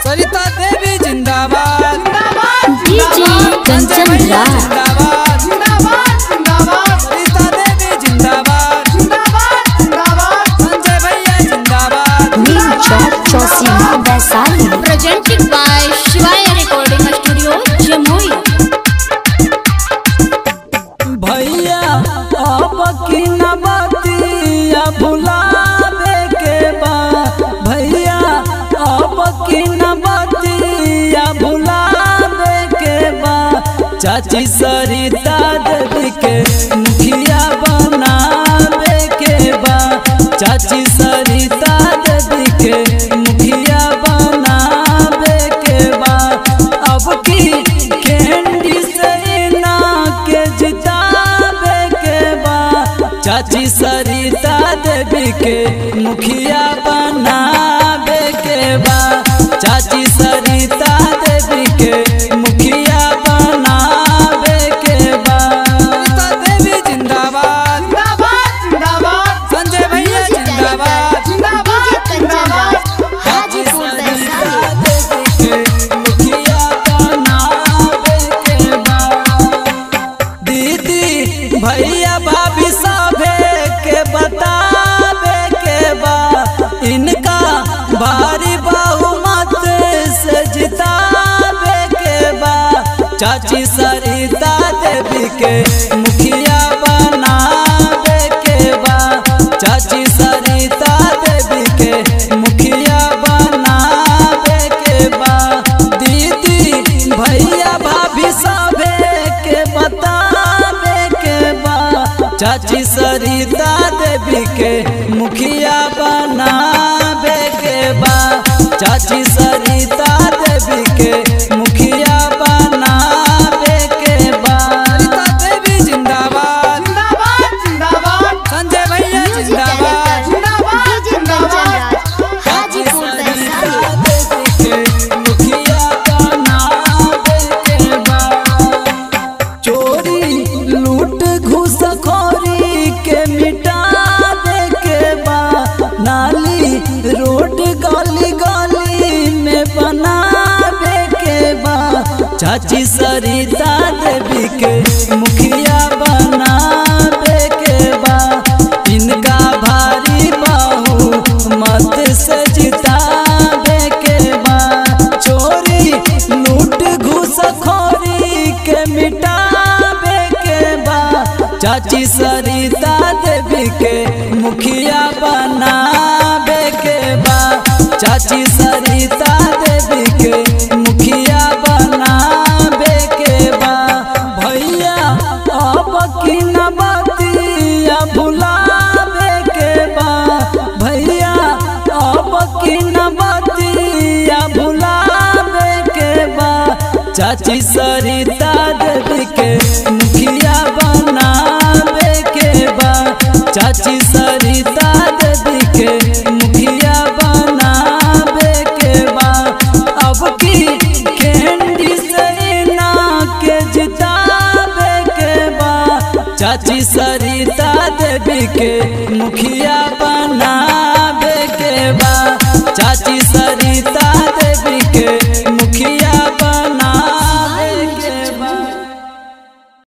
सरिता देवी जिंदाबाद डीजे कंचन राज जिंदाबाद सरिता देवी जिंदाबाद संजय भैया जिंदाबाद नीम चौक चौसीमा Vaishali presented by Shivaya Recording Studio, Jamui. भैया अब की नबतिया भुलावे के बा भैया अब की नबतिया भुलावे के बा चाची सरिता देवी के मुखिया बनावे के बा चाची सरिता देवी के मुखिया बनावे के बा अब की कैंडी से ना के जितावे के बा चाची सरिता देवी के मुखिया बनावे के बा चाची सरिता देवी के मुखिया बनावे के बा सरिता देवी जिंदाबाद संजय भैया जिंदाबाद कंचन राज हाजीपुर वैशाली दीदी भैया भाभी सभे के बतावे के बा इनका भारी बहुमत से जितावे के बा चाची सरिता देवी के मुखिया बनावे के बा चाची सरिता देवी के मुखिया बनावे के बा दीदी भैया भाभी सभे के बतावे के बा चाची सरिता देवी के मुखिया बनावे के बा चाची सरिता देवी के मुखिया बनावे के बा सरिता देवी जिंदाबाद संजय भैया म्यूजिक जिंदाबाद डायरेक्टर डीजे कंचन राज हाजीपुर वैशाली चोरी लूट घूसखोरी के मिटावे के बा नाली रोड गली गली में बनावे के बा चाची सरिता देवी के मुखिया बनावे के बा इनका भारी बाहू मत से जितावे के बा चोरी लूट घूसखोरी के मिटावे के बा चाची सरिता देवी के मुखिया बनावे के बा चाची सरिता देवी के मुखिया बनावे के बा भैया अब की नबतिया भुलावे के बा भैया अब की नबतिया भुलावे के बा चाची सरिता देवी के मुखिया बनावे के बा चाची सरिता देवी के मुखिया बनावे के बा अब की कैंडी से ना के जितावे के बा चाची सरिता देवी के मुखिया बनावे के बा चाची सरिता देवी